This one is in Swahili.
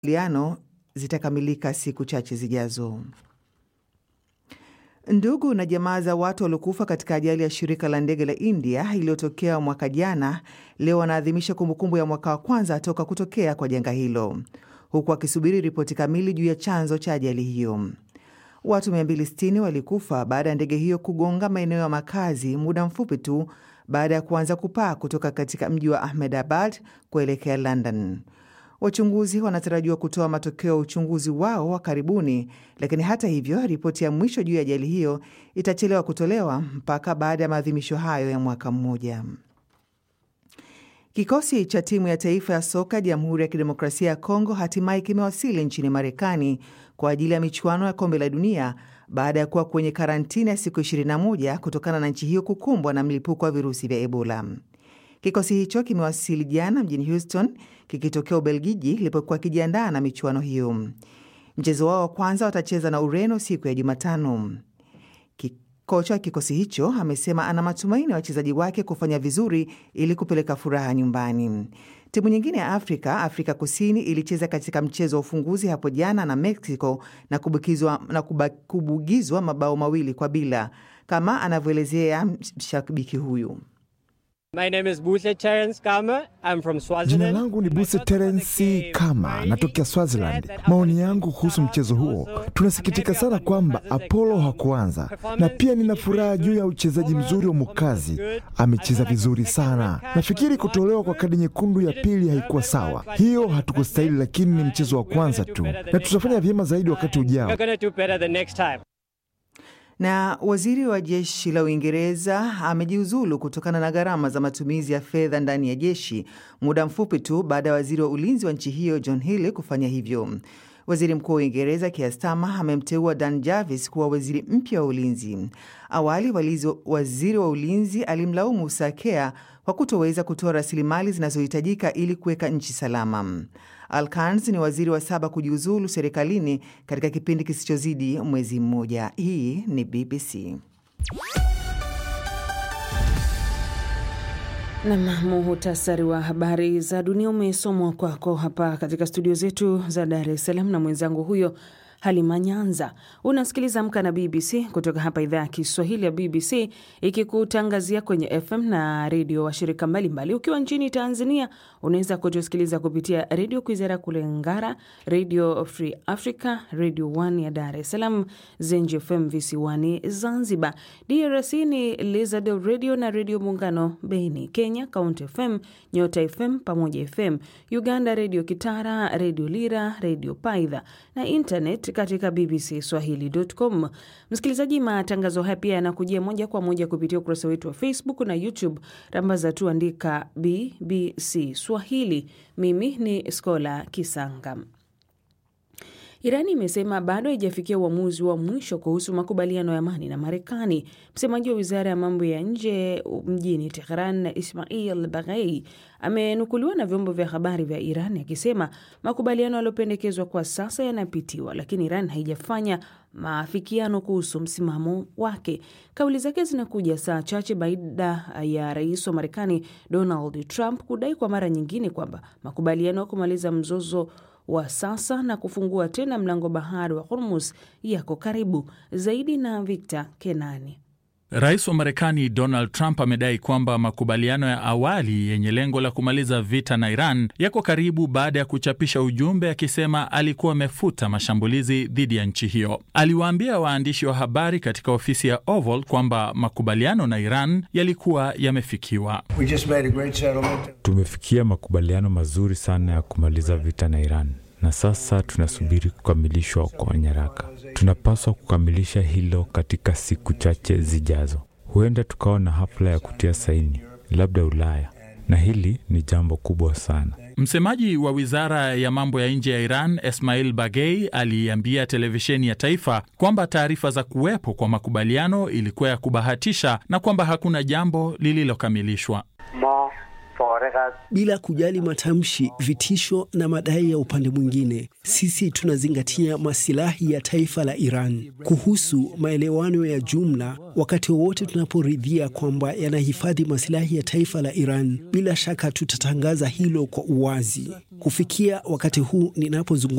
makubaliano zitakamilika siku chache zijazo. Ndugu na jamaa za watu waliokufa katika ajali ya shirika la ndege la India iliyotokea mwaka jana leo wanaadhimisha kumbukumbu ya mwaka wa kwanza toka kutokea kwa janga hilo, huku wakisubiri ripoti kamili juu ya chanzo cha ajali hiyo. Watu 260 walikufa baada ya ndege hiyo kugonga maeneo ya makazi muda mfupi tu baada ya kuanza kupaa kutoka katika mji wa Ahmedabad kuelekea London. Wachunguzi wanatarajiwa kutoa matokeo ya uchunguzi wao wa karibuni, lakini hata hivyo, ripoti ya mwisho juu ya ajali hiyo itachelewa kutolewa mpaka baada ya maadhimisho hayo ya mwaka mmoja. Kikosi cha timu ya taifa ya soka Jamhuri ya Kidemokrasia ya Kongo hatimaye kimewasili nchini Marekani kwa ajili ya michuano ya kombe la dunia baada ya kuwa kwenye karantini ya siku 21 kutokana na nchi hiyo kukumbwa na mlipuko wa virusi vya Ebola. Kikosi hicho kimewasili jana mjini Houston kikitokea Ubelgiji ilipokuwa kijiandaa na michuano hiyo. Mchezo wao wa kwanza watacheza na Ureno siku ya Jumatano. Kocha wa kikosi hicho amesema ana matumaini ya wachezaji wake kufanya vizuri ili kupeleka furaha nyumbani. Timu nyingine ya Afrika, Afrika Kusini, ilicheza katika mchezo wa ufunguzi hapo jana na Mexico na kubugizwa, na kubugizwa mabao mawili kwa bila, kama anavyoelezea mshabiki huyu. My name is Buse Terence Kama. I'm from Swaziland. Jina langu ni Buse Terence Kama, natokea Swaziland. Maoni yangu kuhusu mchezo huo, tunasikitika sana kwamba Apollo hakuanza, na pia nina furaha juu ya uchezaji mzuri wa Mukazi. Amecheza vizuri sana. Nafikiri kutolewa kwa kadi nyekundu ya pili haikuwa sawa, hiyo hatukustahili, lakini ni mchezo wa kwanza tu, na tutafanya vyema zaidi wakati ujao. We're gonna do better the next time. Na waziri wa jeshi la Uingereza amejiuzulu kutokana na gharama za matumizi ya fedha ndani ya jeshi muda mfupi tu baada ya waziri wa ulinzi wa nchi hiyo John Healey kufanya hivyo. Waziri mkuu wa Uingereza Keir Starmer amemteua Dan Jarvis kuwa waziri mpya wa ulinzi. Awali walizi, waziri wa ulinzi alimlaumu Sakea kwa kutoweza kutoa rasilimali zinazohitajika ili kuweka nchi salama. Alkans ni waziri wa saba kujiuzulu serikalini katika kipindi kisichozidi mwezi mmoja. Hii ni BBC. Nam, muhutasari wa habari za dunia umesomwa kwako hapa katika studio zetu za Dar es Salaam na mwenzangu huyo Halima Nyanza. Unasikiliza Amka na BBC kutoka hapa idhaa ya Kiswahili ya BBC ikikutangazia kwenye FM na redio washirika mbalimbali. Ukiwa nchini Tanzania unaweza kutusikiliza kupitia redio Kwizera kule Ngara, redio Free Africa, redio 1 ya Dar es Salaam, Zenji FM visiwani Zanzibar. DRC ni Lizard Radio na redio Muungano Beni. Kenya Count FM, Nyota FM pamoja FM. Uganda redio Kitara, redio Lira, redio Paidha na internet katika BBC Swahili.com. Msikilizaji, matangazo haya pia yanakujia moja kwa moja kupitia ukurasa wetu wa Facebook na YouTube. Rambaza tu andika BBC Swahili. Mimi ni Skola Kisanga. Irani imesema bado haijafikia uamuzi wa mwisho kuhusu makubaliano ya amani na Marekani. Msemaji wa wizara ya mambo ya nje mjini Tehran, Ismail Baghei, amenukuliwa na vyombo vya habari vya Iran akisema makubaliano yaliyopendekezwa kwa sasa yanapitiwa, lakini Iran haijafanya maafikiano kuhusu msimamo wake. Kauli zake zinakuja saa chache baada ya rais wa Marekani Donald Trump kudai kwa mara nyingine kwamba makubaliano ya kumaliza mzozo wa sasa na kufungua tena mlango bahari wa Hormuz yako karibu zaidi. Na Victor Kenani. Rais wa Marekani Donald Trump amedai kwamba makubaliano ya awali yenye lengo la kumaliza vita na Iran yako karibu baada ya kuchapisha ujumbe akisema alikuwa amefuta mashambulizi dhidi ya nchi hiyo. Aliwaambia waandishi wa habari katika ofisi ya Oval kwamba makubaliano na Iran yalikuwa yamefikiwa. Tumefikia makubaliano mazuri sana ya kumaliza vita na Iran na sasa tunasubiri kukamilishwa kwa nyaraka. Tunapaswa kukamilisha hilo katika siku chache zijazo. Huenda tukawa na hafla ya kutia saini, labda Ulaya, na hili ni jambo kubwa sana. Msemaji wa wizara ya mambo ya nje ya Iran Esmail Bagei aliambia televisheni ya taifa kwamba taarifa za kuwepo kwa makubaliano ilikuwa ya kubahatisha na kwamba hakuna jambo lililokamilishwa. Bila kujali matamshi, vitisho na madai ya upande mwingine, sisi tunazingatia masilahi ya taifa la Iran. Kuhusu maelewano ya jumla, wakati wowote tunaporidhia kwamba yanahifadhi masilahi ya taifa la Iran, bila shaka tutatangaza hilo kwa uwazi. Kufikia wakati huu ninapozungumza